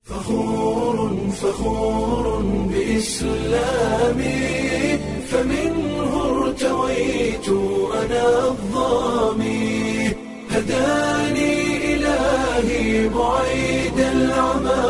فخور فخور بإسلامي فمنه ارتويت أنا الظامي هداني إلهي بعيد العمى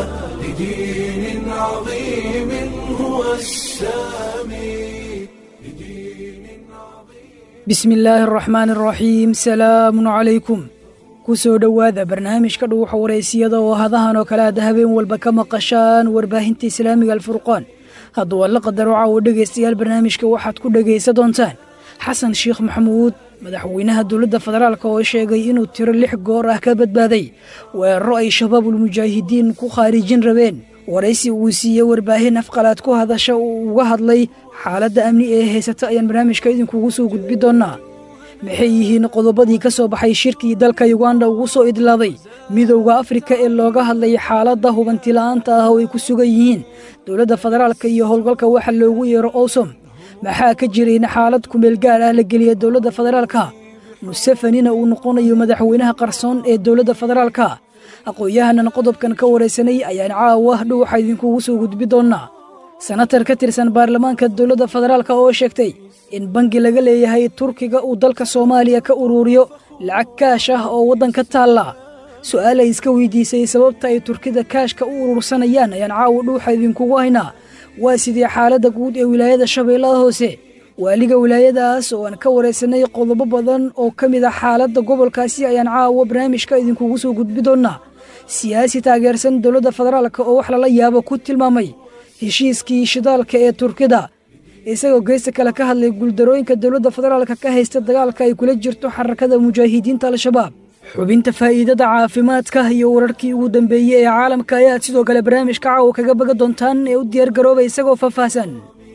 لدين عظيم هو السامي لدين عظيم bismi illaahi araxmaani araxiim salaamun calaykum ku soo dhowaada barnaamijka dhuuxa waraysiyada oo hadahan oo kale aad habeen walba ka maqashaan warbaahinta islaamiga alfurqaan hadduu alla qadaro caawo dhegaystayaal barnaamijka waxaad ku dhegaysa doontaan xasan sheekh maxamuud madaxweynaha dowladda federaalk oo sheegay inuu tiro lix goor ah ka badbaaday weeraro ay shabaabulmujaahidiin ku khaarijin rabeen waraysi uu siiyey warbaahin afqalaad ku hadasha uu uga hadlay xaaladda amni ee haysata ayaan barnaamijka idinkugu soo gudbi doonnaa maxay yihiin qodobadii ka soo baxay shirkii dalka yuganda ugu soo idlaaday midowda afrika ee looga hadlay xaaladda hubantila'aanta ah oo ay ku sugan yihiin dowladda federaalka iyo howlgalka waxa loogu yeero owsom maxaa ka jira in xaalad kumeel gaar ah la geliya dowladda federaalka musefanina uu noqonayo madaxweynaha qarsoon ee dowladda federaalka aqoon-yahanan qodobkan ka waraysanay ayaan caawa dhuuxa idinkugu soo gudbi doonnaa senatar ka tirsan baarlamaanka dowladda federaalka oo sheegtay in bangi laga leeyahay turkiga uu dalka soomaaliya ka uruuriyo lacag kaash ah oo waddanka taalla su'aalay iska weydiisay sababta ay turkida kaashka u urursanayaan ayaan caawa dhuuxa idinkugu haynaa waa sidii xaaladda guud ee wilaayada shabeellada hoose waaliga wilaayadaas oo aan ka waraysanay qodobo badan oo ka mid ah xaaladda gobolkaasi ayaan caawa barnaamijka idinkugu soo gudbi doonnaa siyaasi taageersan dowladda federaalka oo wax lala yaabo ku tilmaamay heshiiskii shidaalka ee turkida isagoo geesta kale ka hadlay guuldarooyinka dowladda federaalka ka haysta dagaalka ay kula jirto xarakada mujaahidiinta al-shabaab xubinta faa'iidada caafimaadka iyo wararkii ugu dambeeyey ee caalamka ayaad sidoo kale barnaamijka caawa kaga baga doontaan ee u diyaargarooba isagoo faahfaahsan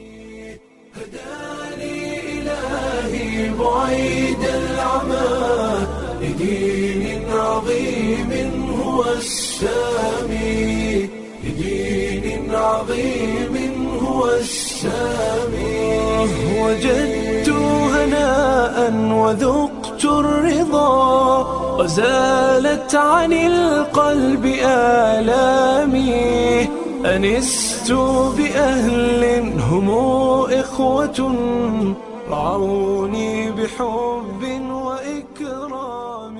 هداني إلهي بعيد العمى لدين عظيم هو السامي لدين عظيم هو السامي وجدت هناء وذقت الرضا وزالت عن القلب آلامي أنست بأهل هم إخوة رعوني بحب وإكرام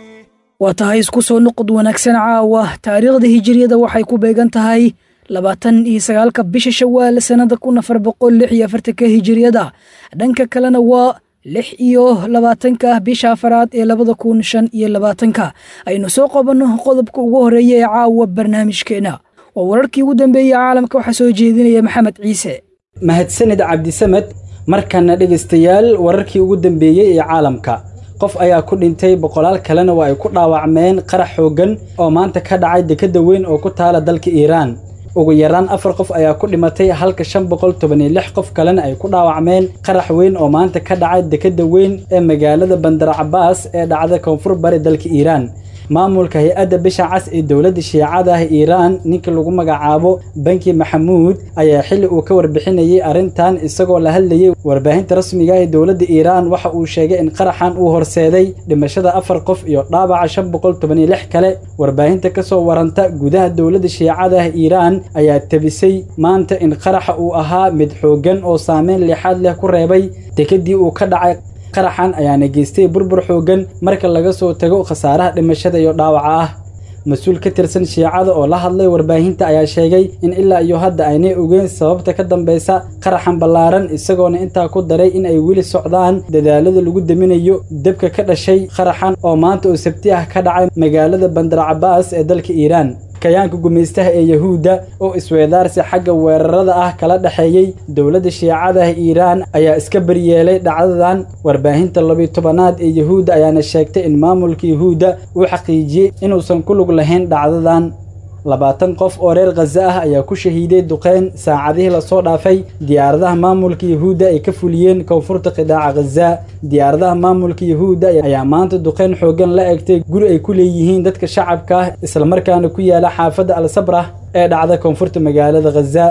waa tahay isku soo noqod wanaagsan caawa taariikhda hijiriyada waxay ku beegan tahay labaatan iyo sagaalka bisha shawaal sannada kun afar boqol lix iyo afartanka hijiriyada dhanka kalena waa lix iyo labaatanka bisha afaraad ee labada kun shan iyo labaatanka aynu soo qabanno qodobka ugu horeeya ee caawa barnaamijkeena waa wararkii ugu dambeeyey caalamka waxaa soo jeedinaya maxamed ciise mahadsanid cabdisamed markana dhegaystayaal wararkii ugu dambeeyey ee caalamka qof ayaa ku dhintay boqolaal kalena waa ay ku dhaawacmeen qarax xooggan oo maanta ka dhacay dekedda weyn oo ku taala dalka iiraan ugu yaraan afar qof ayaa ku dhimatay halka shan boqol toban iyo lix qof kalena ay ku dhaawacmeen qarax weyn oo maanta ka dhacay dekedda weyn ee magaalada bandar cabaas ee dhacda koonfur bari dalka iiraan maamulka hay-adda bisha cas ee dowladda shiicada ah iiraan ninka lagu magacaabo banki maxamuud ayaa xilli uu ka warbixinayay arrintan isagoo la hadlayay warbaahinta rasmiga ah ee dowladda iiraan waxa uu sheegay in qaraxan uu horseeday dhimashada afar qof iyo dhaawaca shan boqol toban iyo lix kale warbaahinta ka soo waranta gudaha dowladda shiicada ah iiraan ayaa tabisay maanta in qaraxa uu ahaa mid xooggan oo saameyn leexaad leh ku reebay dekedii uu ka dhacay qaraxan ayaana geystay burbur xooggan marka laga soo tago khasaaraha dhimashada iyo dhaawaca ah mas-uul ka tirsan shiicada oo la hadlay warbaahinta ayaa sheegay in ilaa iyo hadda aynay ogeyn sababta ka dambeysa qaraxan ballaaran isagoona intaa ku daray in ay weli socdaan dadaalada lagu deminayo debka ka dhashay qaraxan oo maanta oo sabti ah ka dhacay magaalada bandar cabaas ee dalka iiraan kayaanka gumaystaha ee yahuudda oo isweedaarsi xagga weerarada ah kala dhexeeyey dowladda shiicada ah iiraan ayaa iska baryeelay dhacdadan warbaahinta labiyo tobanaad ee yahuudda ayaana sheegtay in maamulka yahuudda uu xaqiijiyey inuusan ku lug lahayn dhacdadan labaatan qof oo reer khaza ah ayaa ku shahiiday duqeyn saacadihii lasoo dhaafay diyaaradaha maamulka yahuudda ay ka fuliyeen koonfurta qidaaca khaza diyaaradaha maamulka yahuudda ayaa maanta duqeyn xooggan la egtay guri ay ku leeyihiin dadka shacabka ah islamarkaana ku yaala xaafadda al sabrah ee dhacda koonfurta magaalada khaza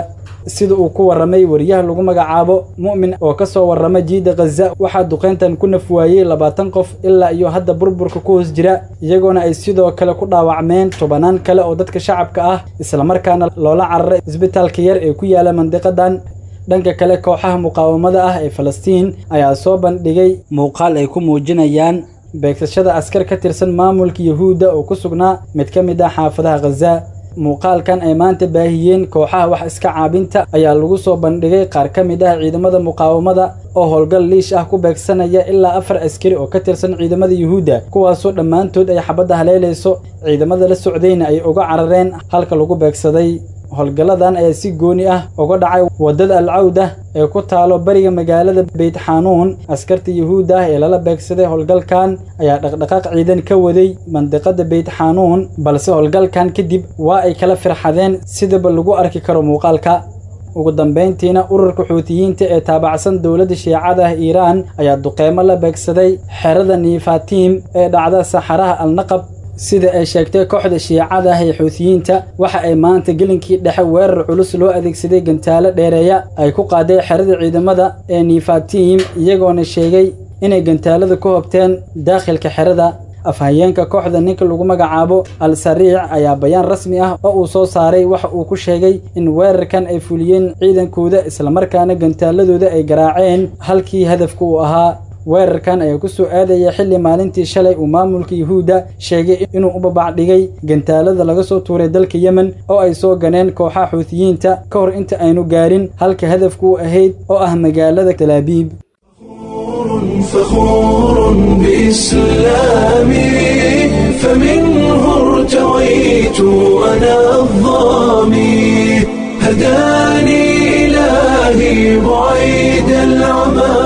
sida uu ku warramay wariyaha lagu magacaabo mu'min oo ka soo warrama jiida khaza waxaa duqeyntan ku nafwaayey labaatan qof ilaa iyo hadda burburka ku hoos jira iyagoona ay sidoo kale ku dhaawacmeen tobanaan kale oo dadka shacabka ah islamarkaana loola cararay isbitaalka yar ee ku yaala mandiqadan dhanka kale kooxaha muqaawamada ah ee falastiin ayaa soo bandhigay muuqaal ay ku muujinayaan beegsashada askar ka tirsan maamulka yuhuudda oo ku sugnaa mid ka mid ah xaafadaha khaza muuqaalkan ay maanta baahiyeen kooxaha wax iska caabinta ayaa lagu soo bandhigay qaar ka mid ah ciidamada muqaawamada oo howlgal liish ah ku beegsanaya ilaa afar askari oo ka tirsan ciidamada yuhuudda kuwaasoo dhammaantood ay xabadda haleelayso ciidamada la socdayna ay uga carareen halka lagu beegsaday howlgalladan ayaa si gooni ah uga dhacay waddada alcawda ee ku taalo bariga magaalada beyt xanuun askarta yuhuudda ah ee lala beegsaday howlgalkan ayaa dhaqdhaqaaq ciidan ka waday mandiqada beyt xanuun balse howlgalkan kadib waa ay kala firxadeen sidaba lagu arki karo muuqaalka ugu dambayntiina ururka xuutiyiinta ee taabacsan dowladda shiicada ah iiraan ayaa duqeymo la beegsaday xerada niifatiim ee dhacda saxaraha alnaqab sida ay sheegtay kooxda shiicada ah ee xuutiyiinta waxa ay maanta gelinkii dhexe weerar culus loo adeegsaday gantaalo dheereeya ay ku qaaday xerada ciidamada ee niifatiim iyagoona sheegay inay gantaalada ku hobteen daakhilka xerada afhayeenka kooxda ninka lagu magacaabo al sariic ayaa bayaan rasmi ah oo uu soo saaray waxa uu ku sheegay in weerarkan ay fuliyeen ciidankooda islamarkaana gantaaladooda ay garaaceen halkii hadafka uu ahaa weerarkan ayaa ku soo aadaya xilli maalintii shalay uu maamulka yuhuudda sheegay inuu u babacdhigay gantaalada laga soo tuuray dalka yemen oo ay soo ganeen kooxaha xuutiyiinta ka hor inta aynu gaarin halka hadafku u ahayd oo ah magaalada talaabiib فخور بإسلامي فمنه ارتويت أنا الظامي هداني إلهي بعيد العمى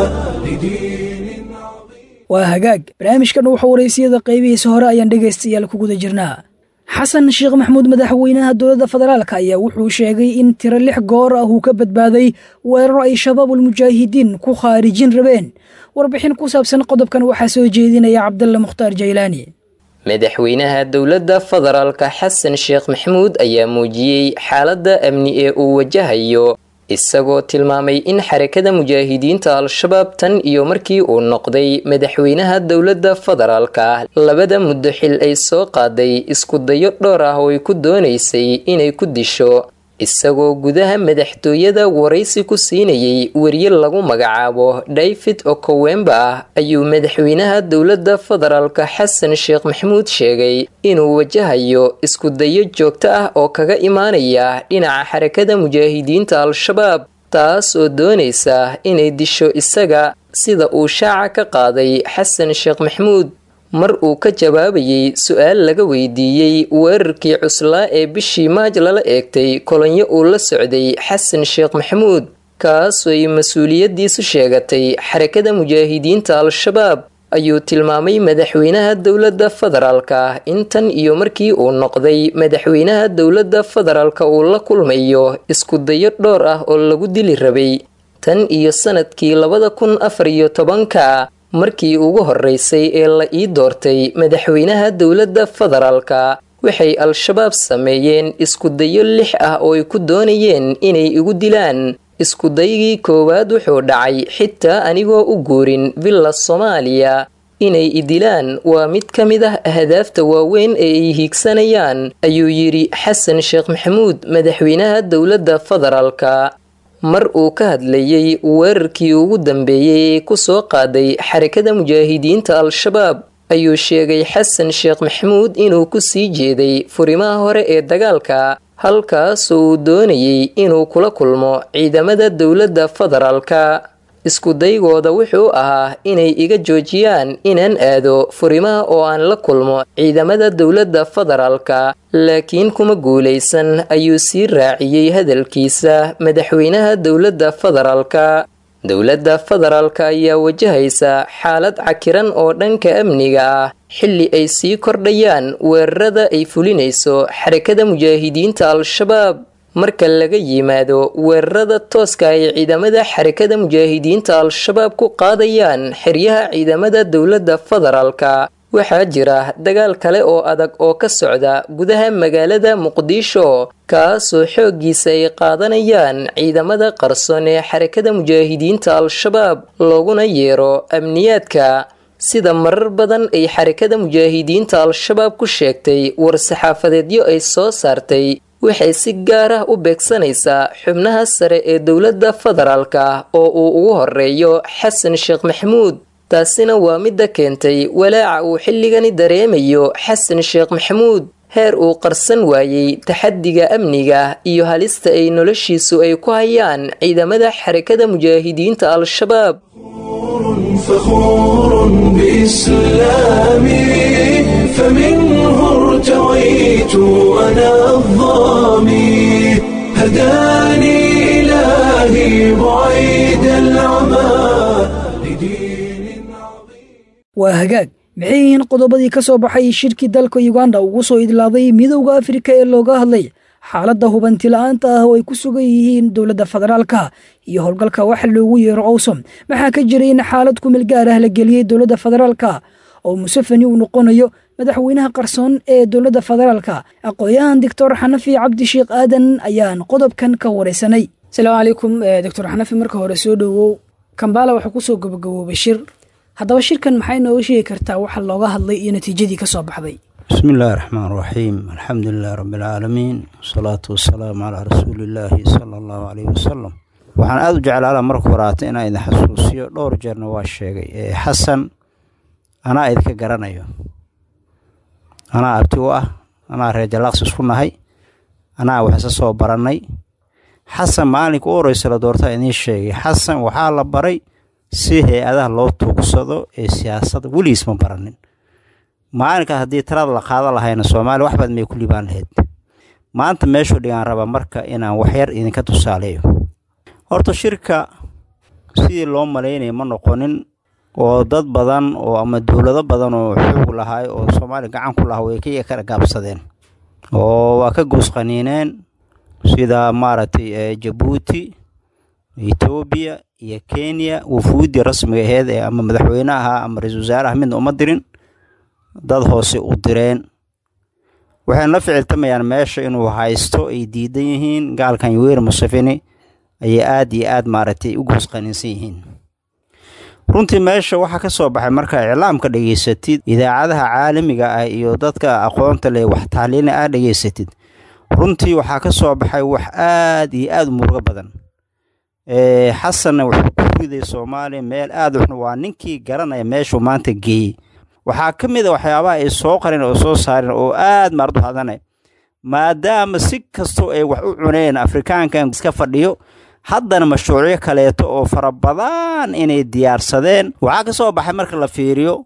لدين عظيم waa hagaag barnaamijkan wuxuu waraysiyada qaybihiisa hore ayaan dhegaystayaal ku guda jirnaa xasan sheekh maxamuud madaxweynaha dowladda federaalk ayaa wuxuu sheegay in tiro lix goor ah uu ka badbaaday weeraro ay shabaabulmujaahidiin ku khaarijin rabeen warbixin ku saabsan qodobkan waxaa soo jeedinaya cabdalla mukhtaar jaylaani madaxweynaha dowladda federaalka xasan sheekh maxamuud ayaa muujiyey xaaladda amni ee uu wajahayo isagoo tilmaamay in xarakada mujaahidiinta al-shabaab tan iyo markii uu noqday madaxweynaha dowladda federaalka labada muddo xil ay soo qaaday iskudayo dhowr ah oo ay ku doonaysay inay ku disho isagoo gudaha madaxtooyada waraysi ku siinayay weriye lagu magacaabo david okowemba ah ayuu madaxweynaha dowladda federaalka xasan sheekh maxamuud sheegay inuu wajahayo iskudayo joogto ah oo kaga imaanaya dhinaca xarakada mujaahidiinta al-shabaab taas oo doonaysa inay disho isaga sida uu shaaca ka qaaday xasan sheekh maxamuud mar uu ka jawaabayey su-aal laga weydiiyey weerarkii cuslaa ee bishii maaj lala eegtay kolonyo uu la socday xasan sheekh maxamuud kaasoo ay mas-uuliyaddiisu sheegatay xarakada mujaahidiinta al-shabaab ayuu tilmaamay madaxweynaha dowladda federaalka intan iyo markii uu noqday madaxweynaha dowladda federaalka uu la kulmayo iskudayo dhowr ah oo lagu dili rabay tan iyo sanadkii labada kun afar iyo tobanka markii ugu horeysay ee la ii doortay madaxweynaha dowladda federaalka waxay al-shabaab sameeyeen iskudayo lix ah oo ay ku doonayeen inay igu dilaan iskudaygii koowaad wuxuu dhacay xitaa anigoo u guurin villa soomaaliya inay idilaan waa mid ka mid ah ahdaafta waaweyn ee ay hiigsanayaan ayuu yidhi xasan sheekh maxamuud madaxweynaha dowladda federaalka mar uu ka hadlayey weerarkii ugu dambeeyey ee kusoo qaaday xarakada mujaahidiinta al-shabaab ayuu sheegay xasan sheekh maxamuud inuu ku sii jeeday furimaha hore ee dagaalka halkaasoo uu doonayey inuu kula kulmo ciidamada dowladda federaalka iskudaygooda wuxuu ahaa inay iga joojiyaan inaan aado furimaha oo aan la kulmo ciidamada dowladda federaalka laakiin kuma guulaysan ayuu sii raaciyey hadalkiisa madaxweynaha dowladda federaalka dowladda federaalka ayaa wajahaysa xaalad cakiran oo dhanka amniga ah xilli ay sii kordhayaan weerarada ay fulinayso xarakada mujaahidiinta al-shabaab marka laga yimaado weerarada tooska ay ciidamada xarakada mujaahidiinta al-shabaab ku qaadayaan xeryaha ciidamada dowladda federaalka waxaa jira dagaal kale oo adag oo ka socda gudaha magaalada muqdisho kaasoo xooggiisa ay qaadanayaan ciidamada qarsoon ee xarakada mujaahidiinta al-shabaab looguna yeero amniyaadka sida marar badan ay xarakada mujaahidiinta al-shabaab ku sheegtay war-saxaafadeedyo ay soo saartay waxay si gaar ah u beegsanaysaa xubnaha sare ee dowladda federaalka oo uu ugu horeeyo xasan sheekh maxamuud taasina waa midda keentay walaaca uu xilligani dareemayo xasan sheekh maxamuud heer uu qarsan waayey taxadiga amniga iyo halista ay noloshiisu ay ku hayaan ciidamada xarakada mujaahidiinta al-shabaab فخور بإسلامي فمنه ارتويت أنا الظامي هداني إلهي بعيد العمى لدين عظيم waa hagaag maxay yihiin qodobadii ka soo baxay shirkii dalka uganda ugu soo idlaaday midowda afrika ee looga hadlay xaaladda hubanti la-aanta ah oo ay ku sugan yihiin dowladda federaalka iyo howlgalka waxa loogu yeero owsom maxaa ka jiray in xaalad kumeel gaar ah la geliyey dowladda federaalka oo museveni uu noqonayo madaxweynaha qarsoon ee dowladda federaalka aqoon-yahan doctor xanafi cabdisheekh aadan ayaan qodobkan ka wareysanay asalaamu calaykum doctor xanafi marka hore soo dhowow kambala waxaa kusoo gabagaboobay shir haddaba shirkan maxay nooga sheegi kartaa waxa looga hadlay iyo natiijadii ka soo baxday bismi illaahi raxmaan raxiim alxamdu lilahi rabbi alcaalamiin wasalaatu wasalaamu calaa rasuuliillaahi sala allahu caleyhi wasalam waxaan aada u jeclaala marka horaata inaan idin xasuusiyo dhowr jeerna waa sheegay ee xasan anaa idinka garanayo anaa abti u ah anaa reer jalaaqs isku nahay anaa wax isa soo barannay xasan maalinka u horeysa la doortaa idiin sheegay xasan waxaa la baray si hay-adaha loo tuugsado ee siyaasadda weligiis ma baranin maalinkaas haddii talada la qaadan lahayna soomaaliya wax badan may ku liibaan lahayd maanta meeshuu dhigaan raba marka inaan waxyar idinka tusaaleeyo horta shirka sidii loo malaynaya ma noqonin oo dad badan oo ama dowlado badan oo xoog lahaay oo soomaaliya gacan ku lahaa way ka kala gaabsadeen oo waa ka goosqaniineen sida maaragtay jabuuti etoobiya iyo kenya wufuuddii rasmiga aheyd ee ama madaxweyne ahaa ama ra-iisul wasaaraha midna uma dirin dad hoose u direen waxayna la ficiltamayaan meesha inuu haysto ay diidan yihiin gaalkan yuweri museveni ayay aada iyo aada maaragtay u goosqaniinsan yihiin runtii meesha waxaa ka soo baxay markaa iclaamka dhegaysatid idaacadaha caalamiga ah iyo dadka aqoonta leh wax taaliina aad dhegaysatid runtii waxaa ka soo baxay wax aada iyo aada u murugo badan xasanna wuxuu ku riday soomaaliya meel aada uxun waa ninkii garanaya meeshuu maanta geeyey waxaa ka mid a waxyaabaha ay soo qareen oo soo saareen oo aada maardu hadanay maadaama si kastoo ay wax u cuneen afrikaankan iska fadhiyo haddana mashruucyo kaleeto oo fara badan inay diyaarsadeen waxaa ka soo baxay marka la fiiriyo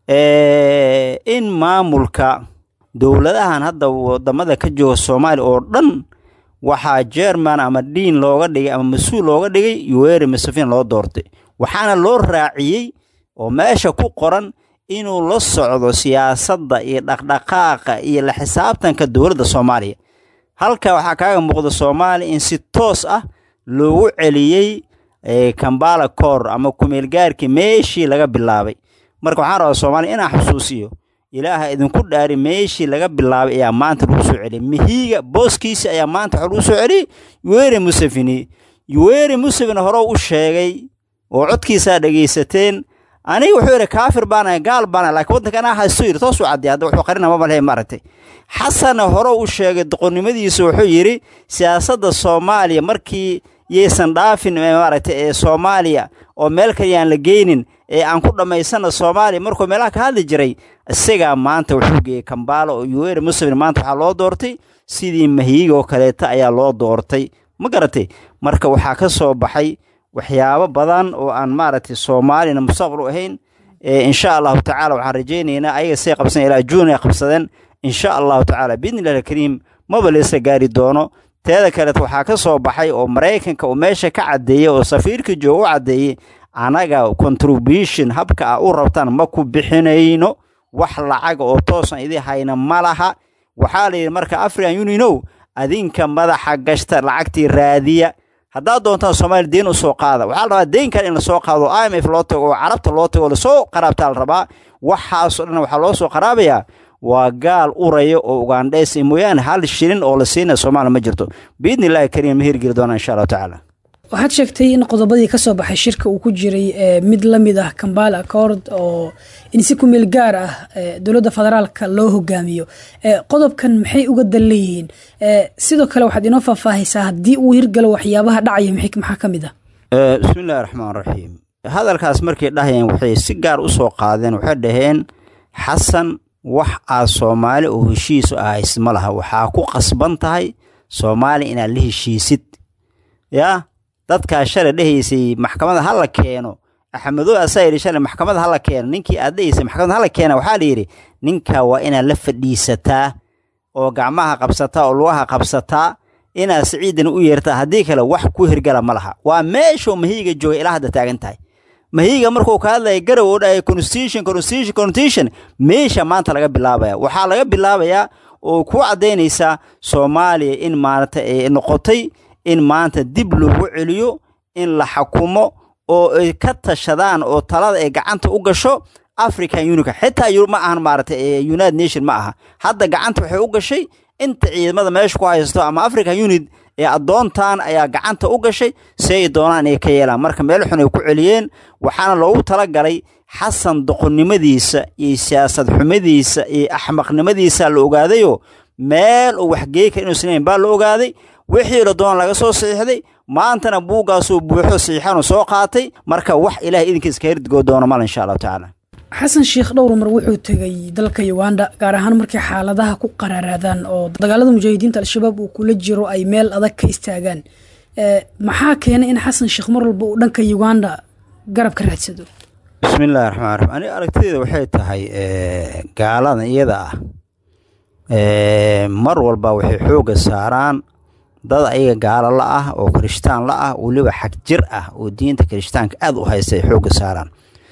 in maamulka dowladahan hadda wadamada ka jooga soomaaliya oo dhan waxaa jerman ama dhiin looga dhigay ama mas-uul looga dhigay yuweri museveni loo doortay waxaana loo raaciyey oo meesha ku qoran inuu la socdo siyaasadda iyo dhaqdhaqaaqa iyo la xisaabtanka dowladda soomaaliya halka waxaa kaaga muuqda soomaaliya in si toos ah loogu celiyey kambala koor ama kumeelgaarkii meeshii laga bilaabay marka waxaan rabaa soomaaliya inaan xusuusiyo ilaaha idinku dhaari meeshii laga bilaabay ayaa maanta lagu soo celiyay mihiiga booskiisi ayaa maanta waxa lagu soo celiyey yuweri museveni yuweri museveni hore u sheegay oo codkiisaa dhegaysateen aniga wuxuu yidhi kaafir baanahay gaal baanahay laakiin waddanka anaa haysto yidhi toosuu cadday hadda wuxuu qarina maba lehe maaragtay xasanna hore u sheegay doqonnimadiisa wuxuu yidhi siyaasadda soomaaliya markii yaysan dhaafin maaragtay ee soomaaliya oo meel kale yaan la geynin ee aan ku dhammaysana soomaaliya markuu meelaha ka hadli jiray isagaa maanta wuxuu geeyey kambaalo oo yuweri museveni maanta waxaa loo doortay sidii mahiiga oo kaleeta ayaa loo doortay ma garatay marka waxaa ka soo baxay waxyaabo badan oo aan maaragtay soomaaliyana mustaqbal u ahayn insha allahu tacala waxaan rajaynaynaa ayaga say qabsan ilaa juun ay qabsadeen insha allahu tacaala biidni illahi alkariim maba leesa gaari doono teeda kaleet waxaa ka soo baxay oo maraykanka uu meesha ka caddeeyey oo safiirka jooga u caddeeyey anaga contribution habka a u rabtaan ma ku bixinayno wax lacaga oo toosan idii hayna ma laha waxaa la yidhi marka african unionow adinka madaxa gashta lacagtii raadiya haddaad doontaan soomaaliya deen usoo qaada waxaa la rabaa deynkan in lasoo qaado i m f loo tago oo carabta loo tago oo lasoo qaraabtaa la rabaa waxaasoo dhan waxaa loo soo qaraabayaa waa gaal uraya oo ugandheys mooyaane hal shilin oo la siinaya soomaaliya ma jirto biidni illaahi kariim ma hirgeli doonaa insha allahu tacaala waxaad sheegtay in qodobadii ka soo baxay shirka uu ku jiray mid la mid ah kambala accord oo in si ku meel gaar ah dowladda federaalka loo hogaamiyo qodobkan maxay uga dan leeyihiin sidoo kale waxaad inoo faahfaahaysaa haddii uu hirgalo waxyaabaha dhacaya maxaa ka mid ah bismi illahi raxmaan raxiim hadalkaas markay dhahayeen waxay si gaar u soo qaadeen waxay dhaheen xasan wax aad soomaali oo heshiisu ahaysid ma laha waxaa ku qasban tahay soomaaliya inaad la heshiisid yaa dadkaa shalay dhehaysay maxkamada ha la keeno axmedo asaa yidhi shalay maxkamada ha la keeno ninkii aad dhehaysay maxkamada ha la keena waxaa la yidhi ninkaa waa inaad la fadhiisataa oo gacmaha qabsataa oo lugaha qabsataa inaad siciidan u yeertaa haddii kale wax ku hirgala ma laha waa meeshuu mahiiga joogay ilaa hadda taagan tahay mahiiga markuu ka hadlaya garow oo dhahaya constitution constitution constitution meesha maanta laga bilaabaya waxaa laga bilaabayaa oo ku caddaynaysaa soomaaliya in maarata ay noqotay in maanta dib loogu celiyo in la xakumo oo ay ka tashadaan oo talada ay gacanta u gasho african unica xitaa ma ahan maarata united nation ma aha hadda gacanta waxay u gashay inta ciidamada meesha ku haysto ama african unit ee addoontan ayaa gacanta u gashay si ay doonaan inay ka yeelaan marka meel xun ay ku celiyeen waxaana loogu talagalay xasan doqonnimadiisa iyo siyaasad xumadiisa iyo axmaqnimadiisa la ogaadayoo meel uu waxgeey kara inuusan lahayn baa la ogaaday wixii la doon laga soo saxiixday maantana buuggaasuu buuxo saxiixanu soo qaatay marka wax ilahay idinkiis ka hirdigoo doono mal insha allahu tacaala xasan sheekh dhowr mar wuxuu tegay dalka uganda gaar ahaan markay xaaladaha ku qaraaraadaan oo dagaalada mujaahidiinta al-shabaab uu kula jiro ay meel adag ka istaagaan maxaa keenay in xasan sheekh mar walba uu dhanka uganda garab ka raadsado bismi illahi raxmaan raxiim aniga aragtideeda waxay tahay gaalada iyada ah mar walba waxay xoogga saaraan dad ayaga gaalo la ah oo kirishtaan la ah weliba xag jir ah oo diinta kirishtaanka aad u haysta ay xoogga saaraan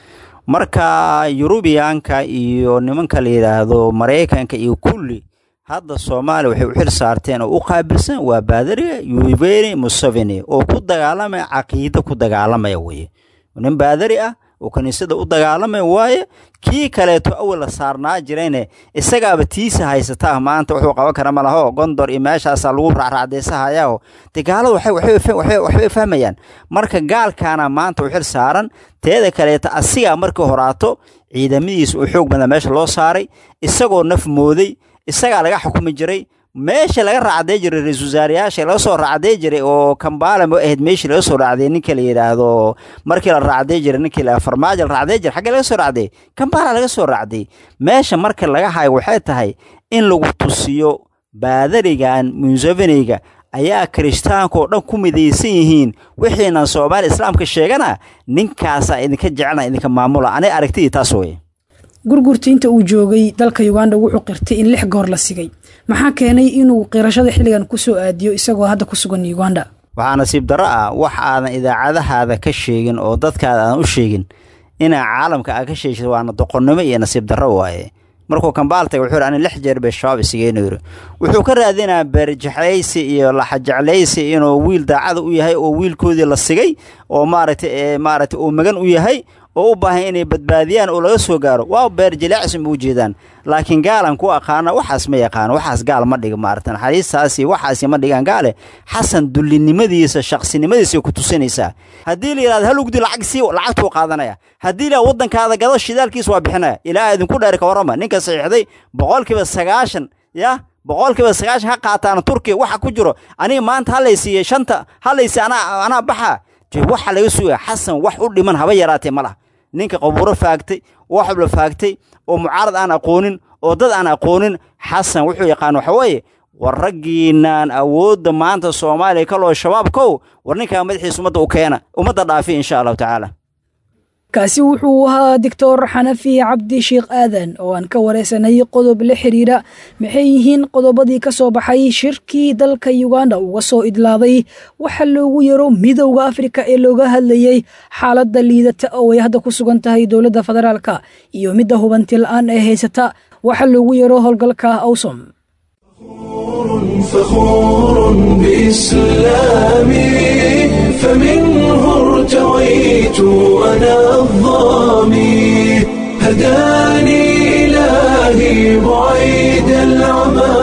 marka yurubiyaanka iyo nimanka la yidhaahdo maraykanka iyo kulli hadda soomaaliya waxay u xil saarteen oo u qaabilsan waa baadariga yuveni museveni oo ku dagaalamaya caqiido ku dagaalamaya weye nin baadari ah oo kiniisada u dagaalamaya waaye kii kaleeto awal la saarnaa jirayne isagaaba tiisa haysataa maanta wuxuu qaban kara malaho gondor iyo meeshaasaa lagu raacraacdeysahayaao de gaalada waxbay fahmayaan marka gaalkaana maanta u xil saaran teeda kaleeto asigaa markii horaato ciidamadiisa uu xoog badan meesha loo saaray isagoo naf mooday isagaa laga xukumi jiray meesha laga raacday jiray ra-isul wasaarayaasha laga soo raacday jiray oo kambaala ma ahayd meeshii laga soo raacday ninka la yidhaahdo markii la raacday jiray ninkii la farmaajo la raacday jiray xaggee laga soo raacday kambaala laga soo raacday meesha marka laga hayo waxay tahay in lagu tusiyo baadarigan museveniga ayaa kirishtaanka oo dhan ku midaysan yihiin wixiinan soomaaliya islaamka sheegana ninkaasaa idinka jecelna idinka maamula anay aragtidii taas weye gurgurta inta uu joogay dalka uganda wuxuu qirtay in lix goor la sigay maxaa keenay inuu qirashada xilligan ku soo aadiyo isagoo hadda ku sugan uganda waxaa nasiib darro ah wax aadan idaacadahaada ka sheegin oo dadkaada aadan u sheegin inaa caalamka aad ka sheegsid waana doqonnimo iyo nasiib darro waaye markuu kambaal tagay wuxuu yidhi ani lix jeer bay shabaab isigeynu yidhi wuxuu ka raadinaa beerjeclaysi iyo laxajeclaysi inuu wiil daacada u yahay oo wiilkoodii la sigay oo maaragtay maaragtay uu magan u yahay oo u baahan inay badbaadiyaan oo laga soo gaaro waa beerjilaacis ma u jeedaan laakiin gaalan ku aqaana waxaas ma yaqaano waxaas gaal ma dhiga maarata naxariistaasi waxaasi ma dhigaan gaale xasan dullinimadiisa shaqsinimadiisa ku tusinaysaa haddii la yidhahdo hal ugdi lacag sii lacagtuu qaadanaya haddii la waddankaada gado shidaalkiisa waa bixinaya ilaa idinku dheer ka warrama ninka saxiixday boqolkiiba sagaashan yah boqolkiiba sagaashan ha qaataan turkiya waxa ku jiro aniga maanta halaysiiye shanta halaysi anaa anaa baxa waxa laga sugaya xasan wax u dhiman haba yaraatee ma laha ninka qabuuro faagtay waxbla faagtay oo mucaarad aan aqoonin oo dad aan aqoonin xasan wuxuu yaqaan waxa weeye war raggiinaan awoodda maanta soomaaliya kaloo shabaabkow war ninkaa madaxiisa ummadda u keena ummadda dhaafi insha allahu tacaala kaasi wuxuu ahaa doctor xanafi cabdi sheekh aadan oo aan ka wareysanay qodob la xiriira maxay yihiin qodobadii ka soo baxay shirkii dalka uganda uga soo idlaaday waxa loogu yaro midowda afrika ee looga hadlayey xaaladda liidata oo ay hadda ku sugan tahay dowladda federaalka iyo midda hubanti la-aan ee haysata waxa loogu yaro howlgalka awsom فخور بإسلامي ارتويت أنا الظامي هداني إلهي بعيد العمى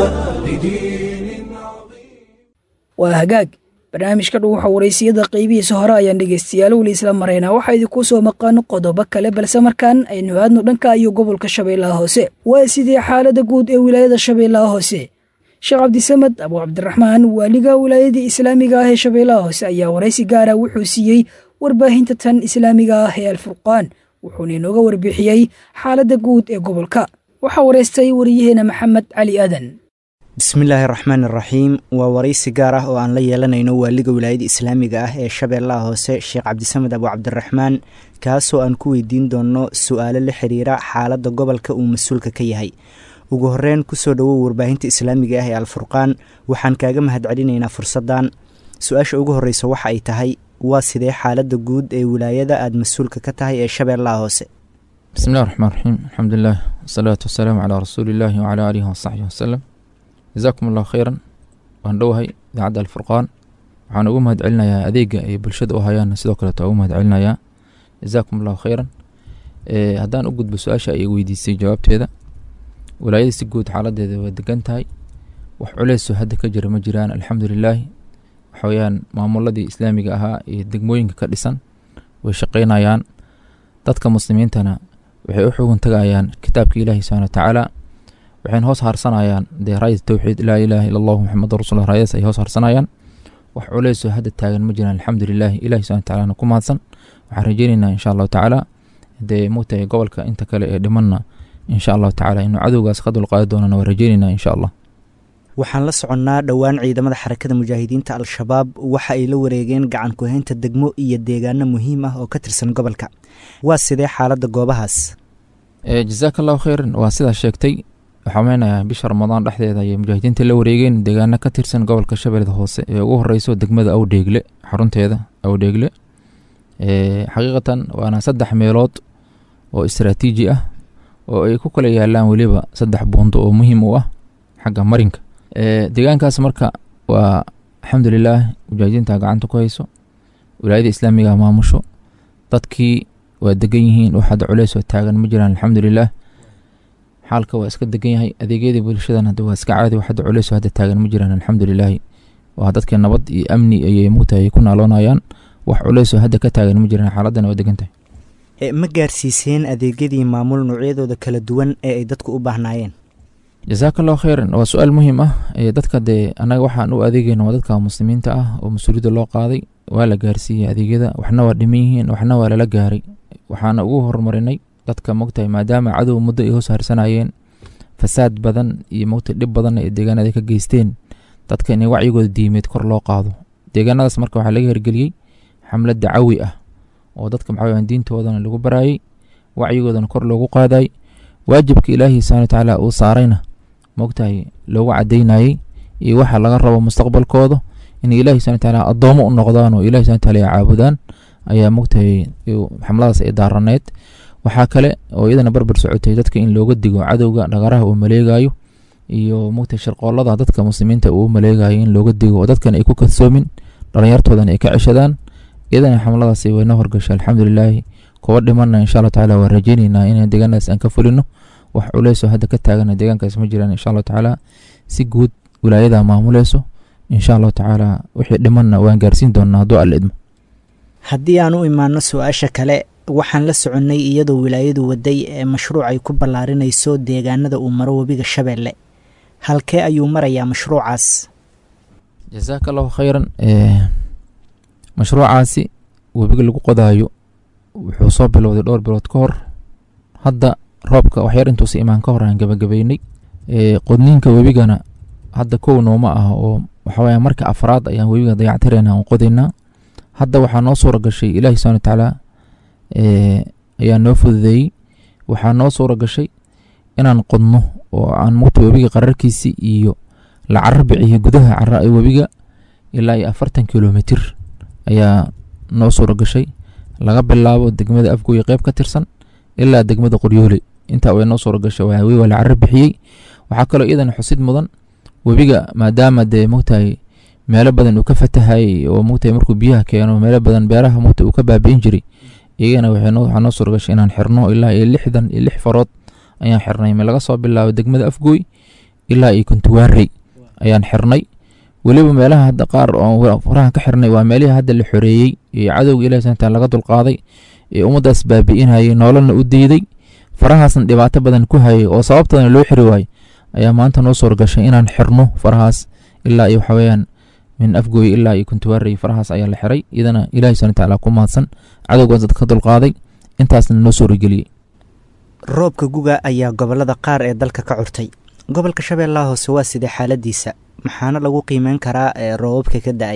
لدين عظيم waa hagaag barnaamijka dhuuxa waraysiyada qaybihiisa hore ayaan dhegaystayaal weli isla maraynaa waxaa idinku soo maqan qodobo kale balse markaan aynu aadno dhanka iyo gobolka shabeellaha hoose waa sidii xaaladda guud ee wilaayada shabeellaha hoose sheekh cabdisamed abu cabdiraxmaan waaliga wilaayadii islaamiga ah ee shabeellaha hoose ayaa waraysi gaara wuxuu siiyey warbaahinta tan islaamiga ah ee alfurqaan wuxuuna inooga warbixiyey xaaladda guud ee gobolka waxaa waraystay wariyaheena maxamed cali aadan bismillaahi raxmaan iraxiim waa waraysi gaar ah oo aan la yeelanayno waaliga wilaayada islaamiga ah ee shabeellaha hoose sheekh cabdisamed abu cabdiraxmaan kaasoo aan ku weydiin doono su-aalo la xiriira xaaladda gobolka uu mas-uulka ka yahay ugu horeyn kusoo dhowow warbaahinta islaamiga ah ee alfurqaan waxaan kaaga mahadcelinaynaa fursaddan su-aasha ugu horreysa waxa ay tahay waa sidee xaaladda guud ee wilaayada aada mas-uulka ka tahay ee shabeellaha hoose bismillahi raxmaan raxiim alxamdulilah wasalaatu wasalaamu calaa rasuuliillaahi wacalaa aalihi wasaxbihi wasalam jazaakum allahu kheyran waan dhowahay idaacadda alfurqaan waxaan ugu mahad celinayaa adeega ay bulshada u hayaan sidoo kaleeto ugu mahad celinayaa jazaakum allahu kheyran haddaan u gudbo su-aasha ay weydiisay jawaabteeda walaayada si guud xaaladeeda waa degan tahay wax culeysoo hadda ka jira ma jiraan alxamdulilaahi waxa weyaan maamuladii islaamiga ahaa iyo degmooyinka ka dhisan way shaqeynayaan dadka muslimiintana waxay u xugun tagayaan kitaabka ilaahi subxana watacaala waxayna hoos harsanayaan dee raayada towxiid laa ilaaha ila allahu maxamadu rasuullah raayadaas ay hoos harsanayaan wax culeysoo hadda taagan ma jiraan alxamdulilaahi ilahi subxana watacaala ku mahadsan waxaan rajeynaynaa insha allahu tacaala dee mugtahay gobolka inta kale ee dhimanna insha allahu tacaala inuu cadowgaas ka dulqaadi doonana waa rajeynaynaa insha allah waxaan la soconnaa dhowaan ciidamada xarakada mujaahidiinta al-shabaab waxa ay la wareegeen gacan ku-haynta degmo iyo deegaano muhiim ah oo ka tirsan gobolka waa sidee xaaladda goobahaas jazaaka allahu kheyran waa sidaa sheegtay waxaa meynayaa bisha ramadaan dhexdeeda ayay mujaahidiinta la wareegeen deegaano ka tirsan gobolka shabeellada hoose ee ugu horeyso degmada awdheegle xarunteeda awdheegle xaqiiqatan waana saddex meelood oo istaraatiiji ah oo ay ku kala yaalaan weliba saddex buundo oo muhiim u ah xagga marinka deegaankaas marka waa alxamdulilaah mujaahidiinta gacanta ku hayso wilaayada islaamiga maamusho dadkii waa degan yihiin wax hadda culeys oo taagan ma jiraan alxamdulilaah xaalka waa iska degan yahay adeegyadii bulshadan hadda waa iska caadi wax hadda culeys oo hadda taagan ma jiraan alxamdulilaahi waa dadkii nabad iyo amni ayay mugtahay ku naaloonayaan wax culeys oo hadda ka taagan ma jiraan xaaladana waa degan tahay ma gaarsiiseen adeegyadii maamul noocyadooda kala duwan ee ay dadku u baahnaayeen jazaaka allahu kheyran waa su-aal muhiim ah dadka dee annaga waxaan u adeegeyna waa dadka muslimiinta ah oo mas-uuliyadda loo qaaday waa la gaarsiiyey adeegyada waxna waa dhiman yihiin waxna waa lala gaaray waxaana ugu horumarinay dadka mogtahay maadaama cadow muddo ay hoos harsanayeen fasaad badan iyo mogtahay dhib badan ay deegaanada ka geysteen dadka inay wacyigooda diimeed kor loo qaado deegaanadaas marka waxaa laga hirgeliyey xamlad dacawi ah oo dadka maxaa weyaan diintoodana lagu baraayey wacyigoodana kor loogu qaaday waajibka ilaahi subxana watacaala uu saarayna mogtahay loogu cadaynayey iyo waxa laga rabo mustaqbalkooda inay ilahi subxana watacaala addoomo u noqdaan oo ilahi subxana wataala ay caabudaan ayaa mogtahay xamladaas ay daaraneed waxaa kale oo iyadana barbar socotay dadka in looga digo cadowga dhagaraha uu maleegayo iyo mogtahay sharqoolada dadka muslimiinta uu maleegayo in looga digo oo dadkan ay ku kadsoomin dhalinyartoodan ay ka ceshadaan iyadana xamladaas wayna horgashay alxamdulilaahi kuwa dhimanna insha allahu tacaala waa rajeyneynaa in deegaanadaas aan ka fulino wax culeysoo hadda ka taagana deegaankaas ma jiraan insha allahu tacaala si guud wilaayada maamuleyso insha allahu tacaala wixii dhimanna waan gaarsiin doonaa hadduu alla idmo haddii aan u imaano su-aasha kale waxaan la soconnay iyadoo wilaayadu waday ee mashruuc ay ku ballaarinayso deegaanada uu maro webiga shabeelle halkee ayuu marayaa mashruucaas jazaaka allahu kheyran mashruucaasi webiga lagu qodaayo wuxuu soo bilowday dhowr bilood ka hor hadda roobka waxyar intuusa imaan ka hor aan gabagabeynay qodniinka webigana hadda kow nooma ah oo waxawaya marka afraad ayaan webiga dayactireyna aan qodaynaa hadda waxaa noo suura gashay ilaahi subxana watacaala ayaa noo fududeeyey waxaa noo suura gashay inaan qodno oo aan mugta webiga qararkiisi iyo la carar biciyo gudaha cara webiga ilaa iyo afartan kilomitir ayaa noo suura gashay laga bilaabo degmada afgooye qeyb ka tirsan ilaa degmada qoryoole intaa way noo suura gashay waa waa la carar bixiyey waxaa kaloo iyadana xusid mudan webiga maadaama dee mogtahay meelo badan uu ka fatahayay oo mugtahay markuu biyaha keeno meelo badan beeraha mugta uu ka baabi'in jiray iyagana waxaa noo suuragashay inaan xirno ilaa iyo lixdan iyo lix farood ayaan xirnay laga soo bilaabo degmada afgooy ilaa iyo kuntuwaarey ayaan xirnay weliba meelaha hadda qaar oo farahan ka xirnay waa meelihii hadda la xoreeyey ee cadowga ilahi subana taala laga dulqaaday ee ummaddaas baabi'inayay nololna u diiday farahaasna dhibaato badan ku hayay oo sababtadana loo xiri waayey ayaa maanta noo suuragashay inaan xirno farahaas ilaa iyo waxaweyaan min afgooy ilaa iyo kuntuwaarey farahaas ayaa la xiray iyadana ilahi subana taala ku mahadsan cadowgaas dadka ka dulqaaday intaasna noo suurageliyey roobka guga ayaa gobolada qaar ee dalka ka curtay gobolka shabeellaha hoose waa sidee xaaladiisa maxaana lagu qiimeyn karaa ee roobabka ka da-ay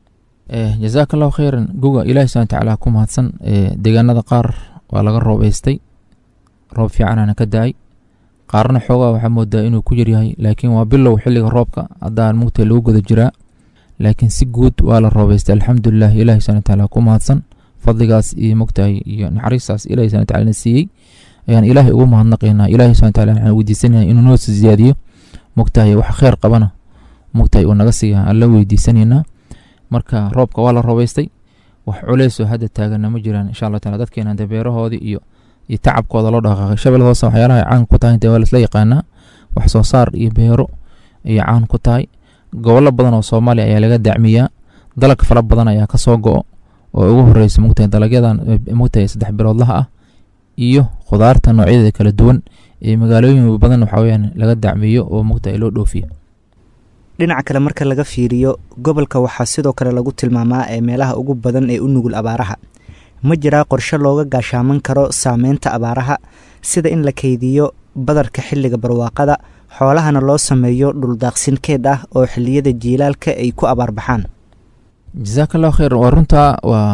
jazaaka allahu kheyran guga ilaahi subana tacaala ku mahadsan deegaanada qaar waa laga roobeystay roob fiicanana ka da-ay qaarna xoogaa waxaa moodaa inuu ku yaryahay laakiin waa bilow xilliga roobka haddaan mugta lagu guda jiraa laakiin si guud waa la roobeystay alxamdulilah ilahi subana tacaala ku mahadsan fadligaas iyo mugtahay iyo naxariistaas ilahi subana tacala na siiyey ayaan ilaahay ugu mahadnaqaynaa ilahi subana tacala waxaan weydiisanaya inuu noo siyaadiyo mugtahay wax kheyr qabana mugtahay uu naga siiya aan la weydiisanaynaa marka roobka waa la roobeystay wax culeysoo hadda taagana ma jiraan insha allah taala dadkeena de beerahoodii iyo iyo tacabkooda loo dhaqaaqay shabeellada hoose waxyaalaha ay caan ku tahay intee waa laisla yaqaanaa wax soo saar iyo beero ayay caan ku tahay gobollo badan oo soomaaliya ayaa laga dacmiyaa dalag fara badan ayaa ka soo go-o oo ugu horeysa mugtahay dalagyadan mugtahay saddex biloodlaha ah iyo khudaarta noocyadeeda kala duwan ee magaalooyin badan waxa weyaan laga dacmiyo oo mugtahay loo dhoofiyo dhinaca kale marka laga fiiriyo gobolka waxaa sidoo kale lagu tilmaamaa ee meelaha ugu badan ee u nugul abaaraha ma jiraa qorshe looga gaashaaman karo saameynta abaaraha sida in la keydiyo badarka xilliga barwaaqada xoolahana loo sameeyo dhuldaaqsin keed ah oo xiliyada jiilaalka ay ku abaarbaxaan jasaaka allahu kheyr waa runtaa waa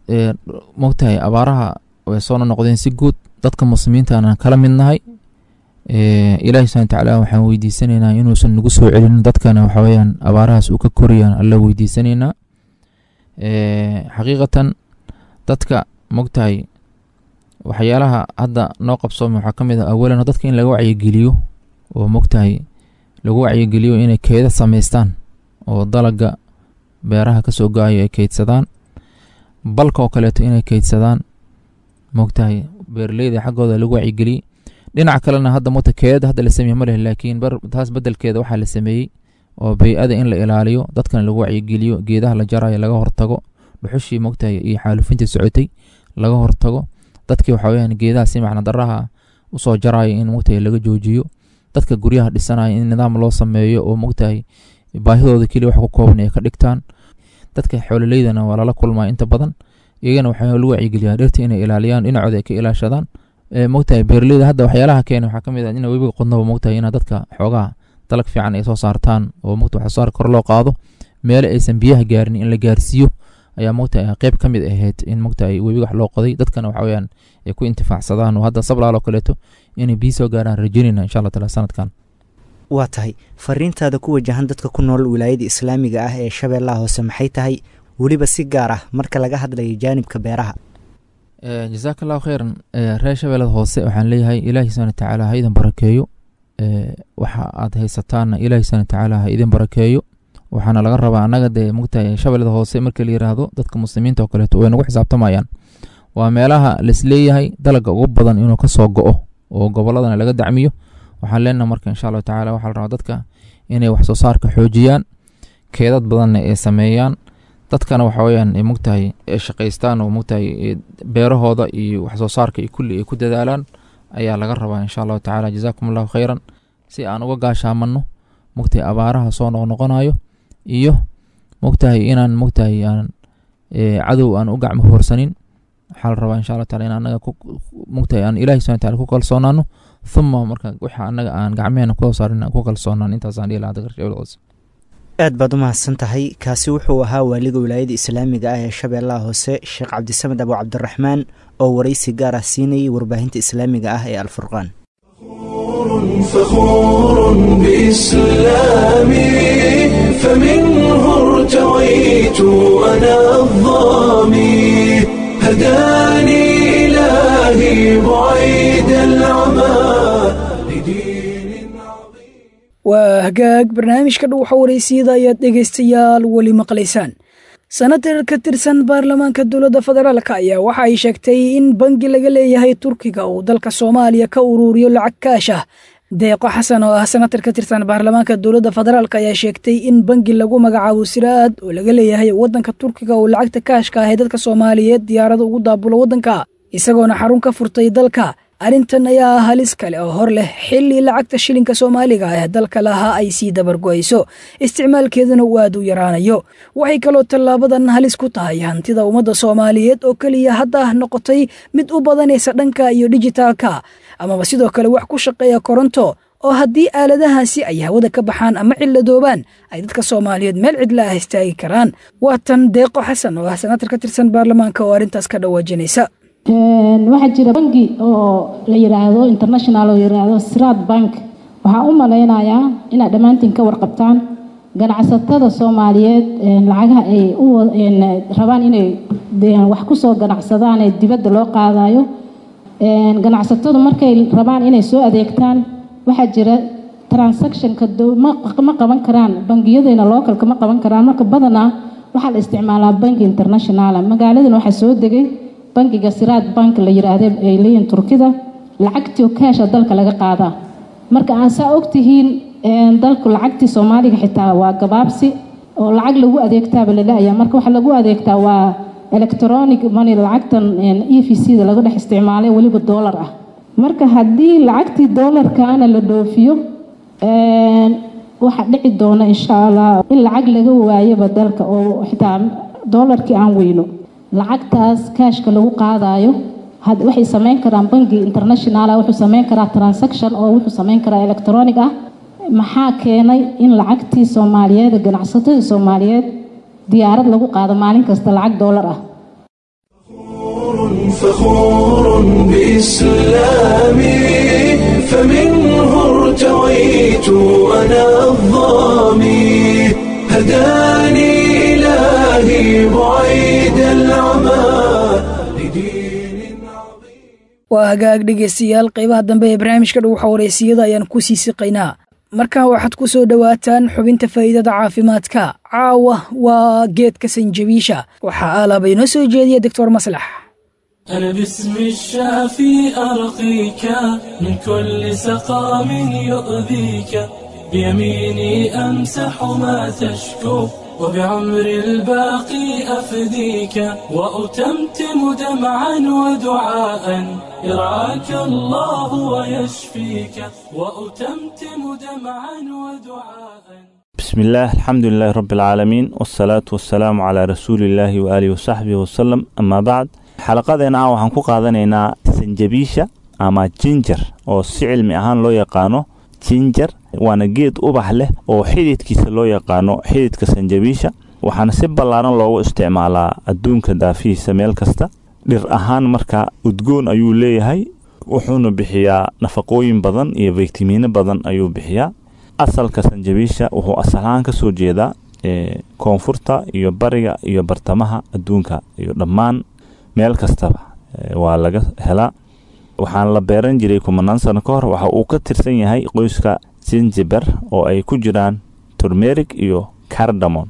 mogtahay abaaraha way soo noqdeen si guud dadka muslimiintaana kala midnahay ilaahi subana tacaala waxaan weydiisanaynaa inuusan nagu soo celinin dadkana waxaweyaan abaarahaas uu ka koriyaan alla weydiisanaynaa xaqiiqatan dadka mogtahay waxyaalaha hadda noo qabsoomay waxaa ka mid ah awalan dadka in laga wacyigeliyo oo mogtahay lagu wacyigeliyo inay keeda samaystaan oo dalaga beeraha kasoo go-ayo ay keydsadaan balka oo kaleeto inay keydsadaan mogtahay beeraleyda xaggooda lagu wacyigeliyey dhinaca kalena hadda mota keedada hadda la sameeye ma leh laakiin taas bedelkeeda waxaa la sameeyey oo bey-ada in la ilaaliyo dadkana lagu wacyigeliyo geedaha la jarayo laga hortago dhuxushii mogtahay iyo xaalufintii socotay laga hortago dadkii waxa weyaan geedaha si macna daraha usoo jarayo in mogtahay laga joojiyo dadka guryaha dhisanaya in nidaam loo sameeyo oo mogtahay baahidooda keliya wax ku kooban ay ka dhigtaan dadka xoololeydana waa lala kulmaa inta badan iyagana waxaa lagu wacyigeliyaa dhirta inay ilaaliyaan dhinacooda ay ka ilaashadaan mogtahay beeraleyda hadda waxyaalaha keena waxaa kamid ah in webiga qodnaba mogtahay ina dadka xoogaha dalag fiican ay soo saartaan oo mogta wax soo saar kor loo qaado meelo aysan biyaha gaarin in la gaarsiiyo ayaa mogtahay qeyb ka mid ahayd in mogtahay webiga wax loo qoday dadkana waxa weyaan ay ku intifaacsadaan oo hadda sablaal oo kaleeto inay biyi soo gaaraan rajaynayna insha allah taala sanadkan waa tahay fariintaada ku wajahan dadka ku nool wilaayada islaamiga ah ee shabeellaha hoose maxay tahay weliba si gaar ah marka laga hadlayo jaanibka beeraha jasaaka allahu kheyran reer shabeellada hoose waxaan leeyahay ilaahi subana tacaala ha idin barakeeyo waxa aad haysataanna ilaahi subana tacaala ha idin barakeeyo waxaana laga rabaa annaga dee mogtahay shabeellada hoose marka la yiraahdo dadka muslimiinta oo kaleeto way nagu xisaabtamayaan waa meelaha laisleeyahay dalaga ugu badan inuu kasoo go-o oo goboladana laga dacmiyo waxaan leenaha marka insha allahu tacala waxaa la rabaa dadka inay wax soo saarka xoojiyaan keedad badanna ay sameeyaan dadkana waxa weyaan ay mogtahay ay shaqaystaan oo mogtahay beerahooda iyo wax soo saarka iyo kulli ay ku dadaalaan ayaa laga rabaa insha allahu tacala jazaakum allahu kheyran si aan uga gaashaamanno mogtahay abaaraha soo noqnoqonayo iyo mogtahay inaan mogtahay aan cadow aan u gacmo hoorsanin waxaa la rabaa insha allah taala in anaga mogtahay aan ilahi subana tacala ku kalsoonaano uma marka waxa anaga aan gacmeheena kusoo saarin ku kalsoonaan intaasaan dhihi lahaa dadka shabeellada hoose aad baad u mahadsan tahay kaasi wuxuu ahaa waaliga wilaayada islaamiga ah ee shabeellaha hoose sheekh cabdisamed abu cabdiraxmaan oo waraysi gaar ah siinayay warbaahinta islaamiga ah ee alfurqaan فخور بإسلامي فمنه ارتويت أنا الظامي هداني إلهي بعيد العمى لدين عظيم waa hagaag barnaamijka dhuuxa wareysiyada ayaad dhegaystayaal weli maqlaysaan senatar ka tirsan baarlamaanka dowladda federaalka ayaa waxa ay sheegtay in bangi laga leeyahay turkiga uu dalka soomaaliya ka uruuriyo lacag kaash ah deeqo xasan oo ah senatar ka tirsan baarlamaanka dowladda federaalk ayaa sheegtay in bangi lagu magacaabo siraad oo laga leeyahay waddanka turkiga uu lacagta kaashka ah ee dadka soomaaliyeed diyaarada ugu daabulo waddanka isagoona xarun ka furtay dalka arrintan ayaa ah halis kale oo hor leh xilli lacagta shilinka soomaaliga ee dalka lahaa ay sii dabargo'ayso isticmaalkeeduna uu aad u yaraanayo waxay kaloo tallaabadan halis ku tahay hantida ummadda soomaaliyeed oo keliya hadda noqotay mid u badanaysa dhanka iyo dijitaalka amaba sidoo kale wax ku shaqeeya koronto oo haddii aaladahaasi ay hawada ka baxaan ama ciladoobaan ay dadka soomaaliyeed meel cidla ah istaagi karaan waa tan deeqo xasan oo ah senatar ka tirsan baarlamaanka oo arrintaas ka dhawaajinaysa waxaa jira bangi oo la yiraahdo international oo yiraahdo siraad bank waxaa u malaynayaa inaad dhammaantiin ka warqabtaan ganacsatada soomaaliyeed lacagaha ay rabaan inay wax kusoo ganacsadaan ee dibadda loo qaadayo ganacsatadu markay rabaan inay soo adeegtaan waxaa jira transactionka ma qaban karaan bangiyadayna localka ma qaban karaan marka badanaa waxaa la isticmaalaa banki internationala magaaladan waxaa soo degay bankiga siraad bank la yiraahda ay leeyihin turkida lacagtii kaasha dalka laga qaadaa marka aan saa ogtihiin dalku lacagtii soomaaliga xitaa waa gabaabsi oo lacag lagu adeegtaaba lala-aya marka waxaa lagu adeegtaa waa electronic money lacagtan e v c da laga dhex isticmaalay weliba doolar ah marka haddii lacagtii doolarkaana la dhoofiyo waxaa dhici doona insha allah in lacag laga waayaba dalka oo xitaa doolarkii aan weyno lacagtaas kaashka lagu qaadayo waxay sameyn karaan bangi internationala wuxuu sameyn karaa transaction oo wuxuu sameyn karaa electronic ah maxaa keenay in lacagtii soomaaliyeed ganacsatadii soomaaliyeed diyaarad lagu qaado maalin kasta lacag doolar ah فخور بإسلامي فمنه ارتويت أنا الظامي هداني إلهي بعيد العمى لدين عظيم waa hagaag dhegaystayaal qaybaha dambe ee barnaamijka dhuuxa wareysiyada ayaan ku sii siqaynaa markan waxaad ku soo dhowaataan xubinta faa'iidada caafimaadka caawa waa geedka sanjabiisha waxaa aalaaba inoo soo jeediya doctor maslax أنا باسم الشافي أرقيك من كل سقام يؤذيك بيميني أمسح ما تشكو وبعمر الباقي أفديك وأتمتم دمعا ودعاء يرعاك الله ويشفيك وأتمتم دمعا ودعاء بسم الله الحمد لله رب العالمين والصلاة والسلام على رسول الله وآله وصحبه وسلم أما بعد xalaqadeena ah waxaan ku qaadanaynaa sanjabiisha ama jinjar oo si cilmi ahaan loo yaqaano jinjar waana geed ubax leh oo xididkiisa loo yaqaano xididka sanjabiisha waxaana si ballaaran loogu isticmaalaa adduunka daafihiisa meel kasta dhir ahaan marka udgoon ayuu leeyahay wuxuuna bixiyaa nafaqooyin badan iyo faytamiino badan ayuu bixiyaa asalka sanjabiisha wuxuu asalahaan ka soo jeedaa koonfurta iyo bariga iyo bartamaha adduunka iyo dhammaan meel kastaba waa laga helaa waxaan la beeran jiray kumanaan sano ka hor waxa uu ka tirsan yahay qoyska sinjiber oo ay ku jiraan turmeric iyo cardamon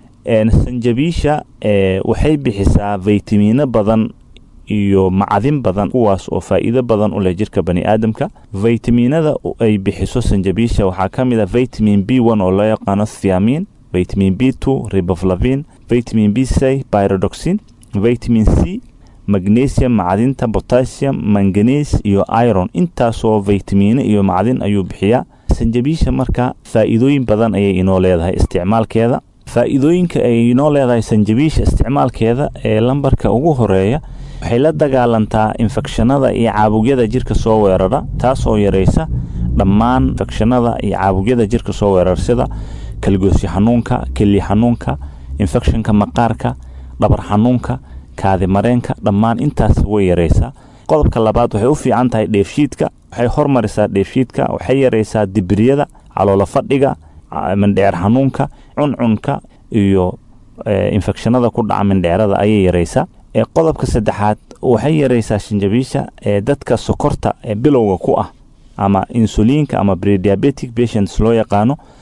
sanjabiisha waxay bixisaa faytamiino badan iyo macdin badan kuwaas oo faa'iido badan u leh jirka bani aadamka faytamiinada ay bixiso sanjabiisha waxaa ka mid a vitamin b one oo loo yaqaano thiamin vitamin b two riboflavin vitamin b c pyrodoxin vitamin c magnesium macdinta potassium manganes iyo iron intaasoo faytamiino iyo macdin ayuu bixiyaa sanjabiisha marka faa'iidooyin badan ayay inoo leedahay isticmaalkeeda faa'iidooyinka ay inoo leedahay sanjabiisha isticmaalkeeda ee lambarka ugu horeeya waxay la dagaalantaa infekshanada iyo caabugyada jirka soo weerara taas oo yaraysa dhammaan infekshanada iyo caabugyada jirka soo weerara sida kalgoosyo xanuunka keli xanuunka infekshanka maqaarka dhabar xanuunka kaadi mareenka dhammaan intaas way yaraysaa qodobka labaad waxay u fiican tahay dheefshiidka waxay hormarisaa dheefshiidka waxay yaraysaa dibriyada caloolo fadhiga mindheer xanuunka cuncunka iyo infekshanada ku dhaca mindheerada ayay yaraysaa qodobka saddexaad waxay yaraysaa shinjabiisha ee dadka sokorta ee bilowga ku ah ama insuliinka ama brediabetic patients loo yaqaano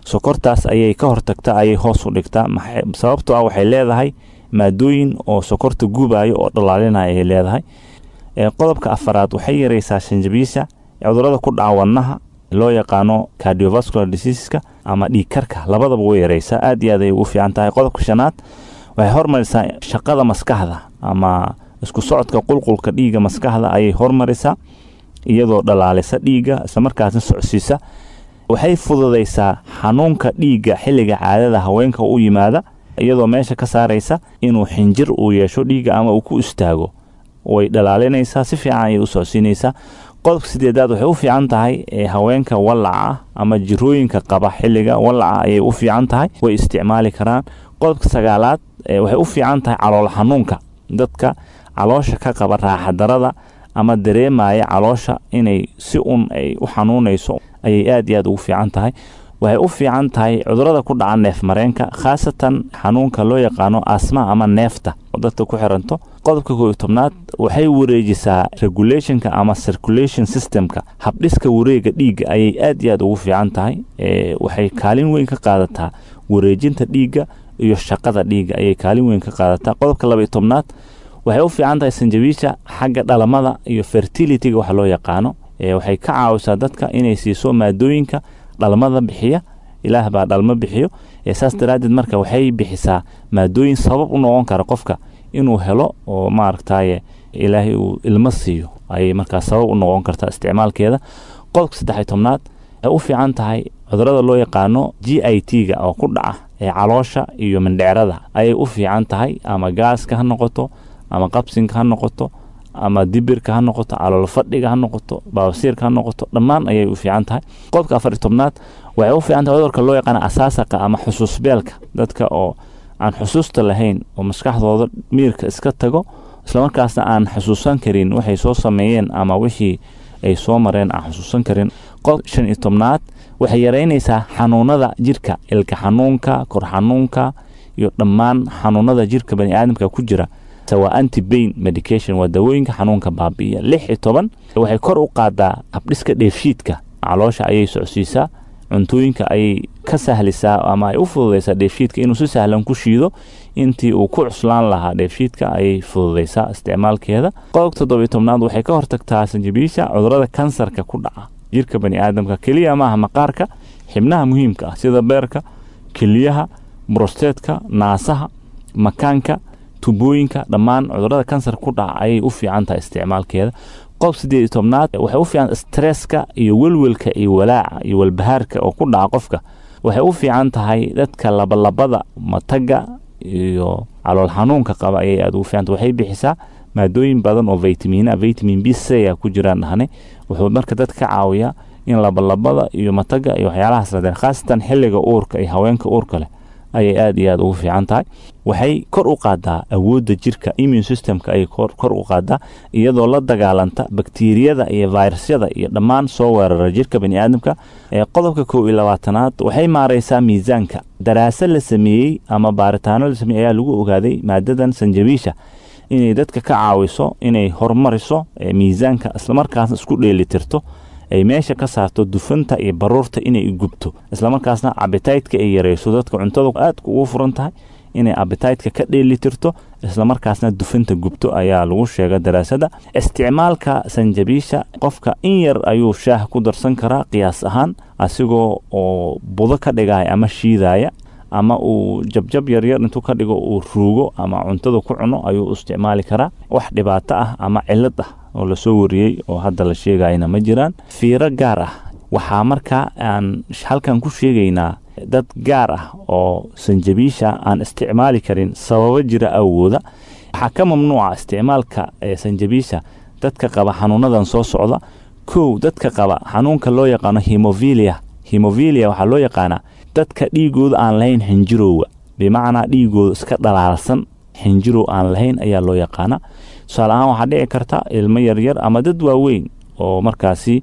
sokortaas ayay ka hortagtaa ayay hoos u dhigtaa sababtoo ah waxay leedahay maadooyin oo sokorta gubayo oo dhalaalinaya ayay leedahay qodobka afaraad waxay yareysaa shanjabiisha cudurada ku dhaca wadnaha loo yaqaano cardiovascular diseaseska ama dhiigkarka labadaba way yareysaa aad iyo aad ay ugu fiican tahay qodobka shanaad waxay hormarisaa shaqada maskaxda ama isku socodka qulqulka dhiiga maskaxda ayay hormarisaa iyadoo dhalaalisa dhiigga islamarkaasna socsiisa waxay fududaysaa xanuunka dhiigga xilliga caadada haweenka u yimaada iyadoo meesha ka saaraysa inuu xinjir uu yeesho dhiigga ama uu ku istaago way dhalaalinaysaa si fiican ayay u socsiinaysaa qodobka sideedaad waxay u fiican tahay haweenka wallaca ama jirooyinka qaba xilliga wallaca ayay u fiican tahay way isticmaali karaan qodobka sagaalaad waxay u fiican tahay calool xanuunka dadka caloosha ka qaba raaxadarada ama dareemaya caloosha inay si un ay u xanuunayso ayay aad iyo aad ugu fiican tahay waxay u fiican tahay cudurada ku dhaca neef mareenka khaasatan xanuunka loo yaqaano asma ama neefta oo dadka ku xiranto qodobka koo iyo tobnaad waxay wareejisaa regulationka ama circulation systemka habdhiska wareega dhiigga ayay aad iyo aad ugu fiican tahay waxay kaalin weyn ka qaadataa wareejinta dhiigga iyo shaqada dhiigga ayay kaalin weyn ka qaadataa qodobka laba iyo tobnaad waxay u fiican tahay sanjabiisha xagga dhalamada iyo fertilityga waxa loo yaqaano waxay ka caawisaa dadka inay siiso maadooyinka dhalmada bixiya ilaah baa dhalmo bixiyo saas daraaddeed marka waxay bixisaa maadooyin sabab u noqon kara qofka inuu helo oo maaragtaye ilaahay uu ilmo siiyo ayay markaa sabab u noqon kartaa isticmaalkeeda qodobka saddex iyo tobnaad waxay u fiican tahay cudurada loo yaqaano g i t ga oo ku dhaca ee caloosha iyo mindheerada ayay u fiican tahay ama gaaska ha noqoto ama qabsinka ha noqoto ama dibirka ha noqoto calool fadhiga ha noqoto baabasiirka ha noqoto dhammaan ayay u fiican tahay qodobka afar iyo tobnaad waxay u fiican tahay cudurka loo yaqaana asaasaqa ama xusuusbeelka dadka oo aan xusuusta lahayn oo maskaxdooda miirka iska tago islamarkaasna aan xusuusan karin waxay soo sameeyeen ama wixii ay soo mareen aan xusuusan karin qodob shan iyo tobnaad waxay yaraynaysaa xanuunada jirka ilka xanuunka kor xanuunka iyo dhammaan xanuunada jirka baniaadamka ku jira waa anti bain medication waa dawooyinka xanuunka baabi'iya lix iyo toban waxay kor u qaadaa habdhiska dheefshiidka caloosha ayay socsiisaa cuntooyinka ayay ka sahlisaa ama ay u fududaysaa dheefshiidka inuu si sahlan ku shiido intii uu ku cuslaan lahaa dheefshiidka ayay fududaysaa isticmaalkeeda qodobka toddobiyo tobnaad waxay ka hortagtaa sanjabiisha cudurada kansarka ku dhaca jirka baniaadamka keliya maaha maqaarka xibnaha muhiimka ah sida beerka keliyaha brosteedka naasaha makaanka tubooyinka dhammaan cudurada kansar ku dhaca ayay u fiican tahay isticmaalkeeda qodob sideed iyo tobnaad waxay u fiican stresska iyo welwelka iyo walaaca iyo walbahaarka oo ku dhaca qofka waxay u fiican tahay dadka labalabada mataga iyo calool xanuunka qaba ayay aad ugu fiicanta waxay bixisaa maadooyin badan oo vitamina vitamin b c a ku jiraan dhahnay wuxuu marka dadka ka caawiyaa in labalabada iyo mataga iyo waxyaalahaas ladeen khaasatan xilliga uurka iyo haweenka uurka leh ayay aad iyo aad ugu fiican tahay waxay kor u qaadaa awoodda jirka immune systemka ayay kor u qaadaa iyadoo la dagaalanta bakteriyada iyo virusyada iyo dhammaan soo weerara jirka baniaadamka ee qodobka kow iyo labaatanaad waxay maaraysaa miisaanka daraasad la sameeyey ama baaritaano la sameeyey ayaa lagu ogaaday maadadan sanjabiisha inay dadka ka caawiso inay horumariso miisaanka islamarkaasna isku dheelitirto ay meesha ka saarto dufanta iyo baruurta inay gubto islamarkaasna abitaytka ay yareyso dadka cuntada aadka ugu furan tahay inay abitaytka ka dheelitirto islamarkaasna dufanta gubto ayaa lagu sheega daraasada isticmaalka sanjabiisha qofka in yar ayuu shaah ku darsan karaa qiyaas ahaan asigoo oo budo ka dhigaya ama shiidaya ama uu jabjab yaryar intuu ka dhigo uu ruugo ama cuntada ku cuno ayuu isticmaali karaa wax dhibaato ah ama cilad ah oo lasoo wariyey oo hadda la sheegayna ma jiraan fiiro gaar ah waxaa markaa aan halkan ku sheegaynaa dad gaar ah oo sanjabiisha aan isticmaali karin sababo jira awooda waxaa ka mamnuuca isticmaalka sanjabiisha dadka qaba xanuunadan soo socda kow dadka qaba xanuunka loo yaqaano hemovilia hemovilia waxaa loo yaqaanaa dadka dhiigooda aan lahayn xinjirowga bimacnaa dhiigooda iska dhalaalsan xinjirow aan lahayn ayaa loo yaqaana tusaale ahaan waxaa dhici karta ilmo yaryar ama dad waaweyn oo markaasi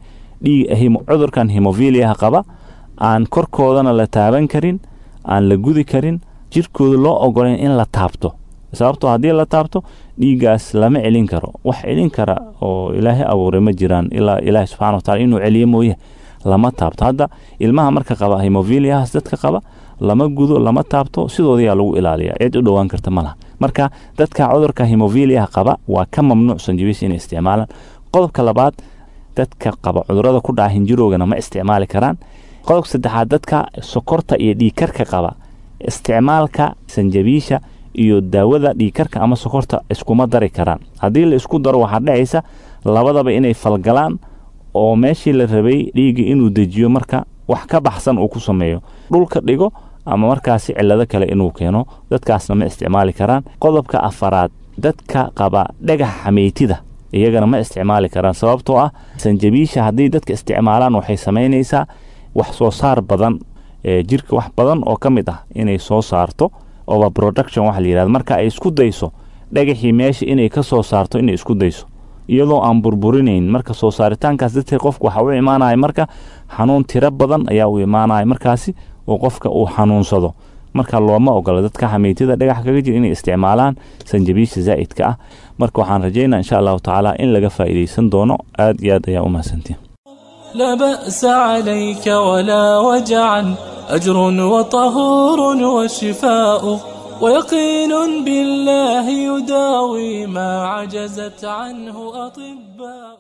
cudurkan hemoviliaha qaba aan korkoodana la taaban karin aan la gudi karin jirkooda loo ogolayn in la taabto sababtoo haddii la taabto dhiiggaas lama celin karo wax celin kara oo ilaahay abuuray ma jiraan ilaa ilaahay subxana watacala inuu celiyo mooye lama taabto hadda ilmaha marka qaba hemoviliahas dadka qaba lama gudo lama taabto sidoodayaa lagu ilaaliya cid u dhowaan karta ma laha marka dadka cudurka hemoviliah qaba waa ka mamnuuc sanjabiis inay isticmaalaan qodobka labaad dadka qaba cudurada ku dhaca hinjiroogana ma isticmaali karaan qodobka saddexaad dadka sokorta iyo dhiigkarka qaba isticmaalka sanjabiisha iyo daawada dhiigkarka ama sokorta iskuma dari karaan haddii la isku daro waxaa dhacaysa labadaba inay falgalaan oo meeshii la rabay dhiigga inuu dejiyo marka wax ka baxsan uu ku sameeyo dhulka dhigo ama markaasi cillado kale inuu keeno dadkaasna ma isticmaali karaan qodobka afaraad dadka qaba dhagaxa xameytida iyagana ma isticmaali karaan sababtoo ah sanjabiisha haddii dadka isticmaalaan waxay samaynaysaa wax soo saar badan jirka wax badan oo ka mid ah inay soo saarto over production waxa la yidhahda marka ay isku dayso dhagaxii meesha inay ka soo saarto inay isku dayso iyadoo aan burburinayn marka soo saaritaankaas dadka qofka waxa u imaanaya marka xanuun tiro badan ayaa u imaanaya markaasi oo qofka uu xanuunsado marka looma ogola dadka xameytida dhagax kaga jira inay isticmaalaan sanjabiisha zaa'idka ah marka waxaan rajaynaa insha allahu tacaala in laga faa'iidaysan doono aad iyo aad ayaa u mahadsantiin لا بأس عليك ولا وجعا أجر وطهور وشفاء ويقين بالله يداوي ما عجزت عنه أطباء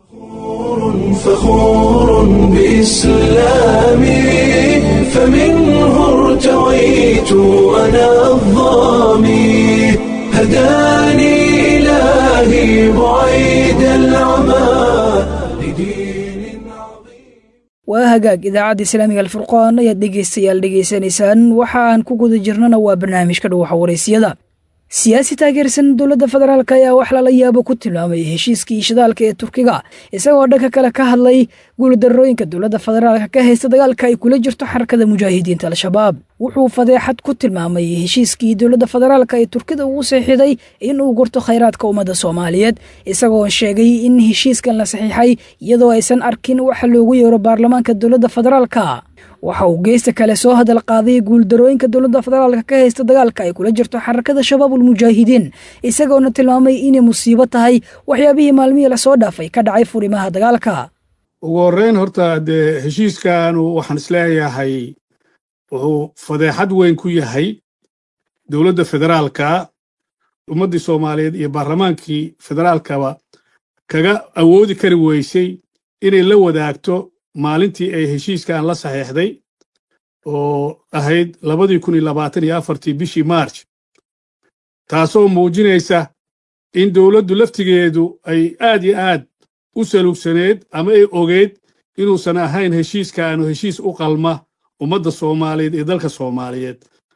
فخور بإسلامي فمنه ارتويت أنا الظامي هداني إلهي بعيد العمى لدين عظيم waa hagaag idaacadda islaamiga alfurqaan ayaad dhegaystayaal dhegaysanaysaan waxa aan ku guda jirnana waa barnaamijka dhuwaxa waraysyada siyaasi taageersan dowladda federaalk ayaa wax lala yaabo ku tilmaamay heshiiskii shidaalka ee turkiga isagoo dhanka kale ka hadlay guuldarooyinka dowladda federaalka ka haysta dagaalka ay kula jirto xarakada mujaahidiinta al-shabaab wuxuu fadeexad ku tilmaamay heshiiskii dowladda federaalka ee turkida ugu saxiixday in uu gurto khayraadka ummadda soomaaliyeed isagoo sheegay in heshiiskan la saxiixay iyadoo aysan arkin waxa loogu yeero baarlamaanka dowladda federaalka waxa uu geysta kale soo hadal qaaday guuldarooyinka dowladda federaalka ka haysta dagaalka ay kula jirto xarakada shabaabul mujaahidiin isagoona tilmaamay inay musiibo tahay waxyaabihii maalmihii lasoo dhaafay ka dhacay furimaha dagaalka ugu horreyn horta dee heshiiskanu waxaan isleeyahay wuxuu fadeexad weyn ku yahay dowladda federaalka ummaddii soomaaliyeed iyo baarlamaankii federaalkaba kaga awoodi kari weysay inay la wadaagto maalintii ay heshiiskan la saxiixday oo ahayd labadii kun iyo labaatan iyo afartii bishii march taasoo muujinaysa in dowladdu laftigeedu ay aad iyo aad u salugsaneed ama ay ogeyd inuusan ahayn heshiiskaanu heshiis u qalma ummadda soomaaliyeed iyo dalka soomaaliyeed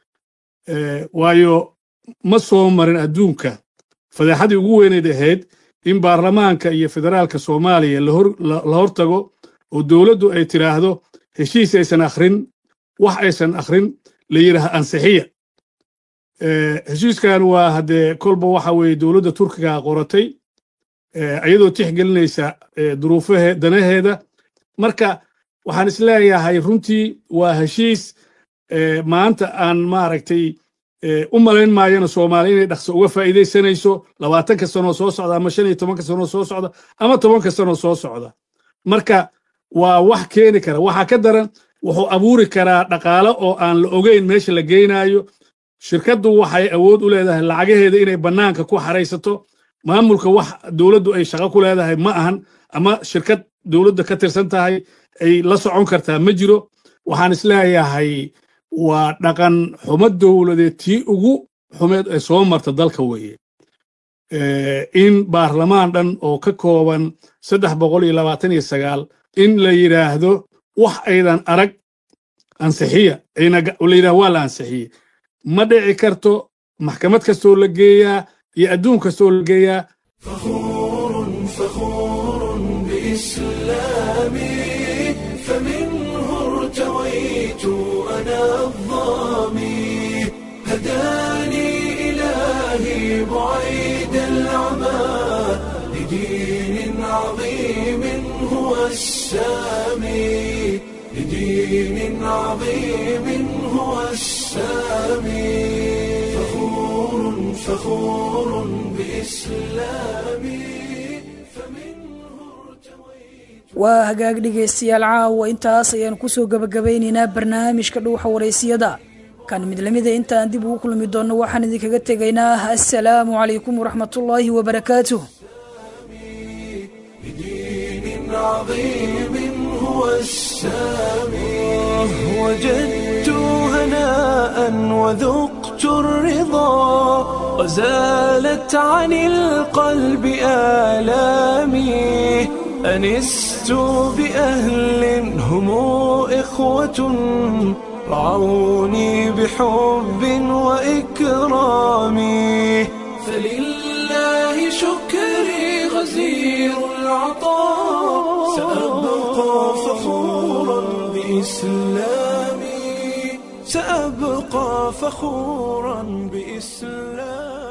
waayo ma soo marin adduunka fadeexadii ugu weyneyd ahayd in baarlamaanka iyo federaalka soomaaliya la hortago oo dowladdu ay tidhaahdo heshiis aysan akhrin wax aysan akhrin la yidhaaha ansixiya heshiiskan waa haddee kolba waxa weeye dowladda turkiga qoratay iyadoo tixgelinaysa duruufahe danaheeda marka waxaan isleeyahay runtii waa heshiis maanta aan maaragtay u malayn maayana soomaaliya inay dhaqso uga faa'iidaysanayso labaatanka sanoo soo socda ama shan iyo tobanka sanoo soo socda ama tobanka sanoo soo socda marka waa wax keeni kara waxaa ka daran wuxuu abuuri karaa dhaqaale oo aan la ogeyn meesha la geynaayo shirkaddu waxay awood u leedahay lacagaheeda inay bannaanka ku xaraysato maamulka wax dowladdu ay shaqo ku leedahay ma ahan ama shirkad dowladda ka tirsan tahay ay la socon kartaa ma jiro waxaan isleeyahay waa dhaqan xumo dowladeed tii ugu xumeed ee soo marta dalka weeye in baarlamaan dhan oo ka kooban saddex boqol iyo labaatan iyo sagaal in la yidhaahdo wax aydan arag ansixiya la yidhahdo waa la ansixiye ma dhici karto maxkamad kastoo la geeyaa iyo adduun kastoo la geeyaa فخور بإسلامي فمنه ارتويت أنا الظامي هداني إلهي بعيد العمى لدين عظيم هو السامي لدين عظيم هو السامي فخور فخور بإسلامي فمنه ارتويت waa hagaag dhegaystayaal caawa intaas ayaan kusoo gebagabaynaynaa barnaamijka dhuuxa waraysiyada kan mid lamida intaan dib ugu kulmi doonno waxaan idinkaga tegaynaa assalaamu calaykum waraxmatullaahi wabarakaatuh عظيم هو السامي وجدت هناء وذقت الرضا وزالت عن القلب آلامي أنست بأهل هم إخوة رعوني بحب وإكرام فلله شكري غزير العطاء سأبقى فخورا بإسلامي سأبقى فخورا بإسلامي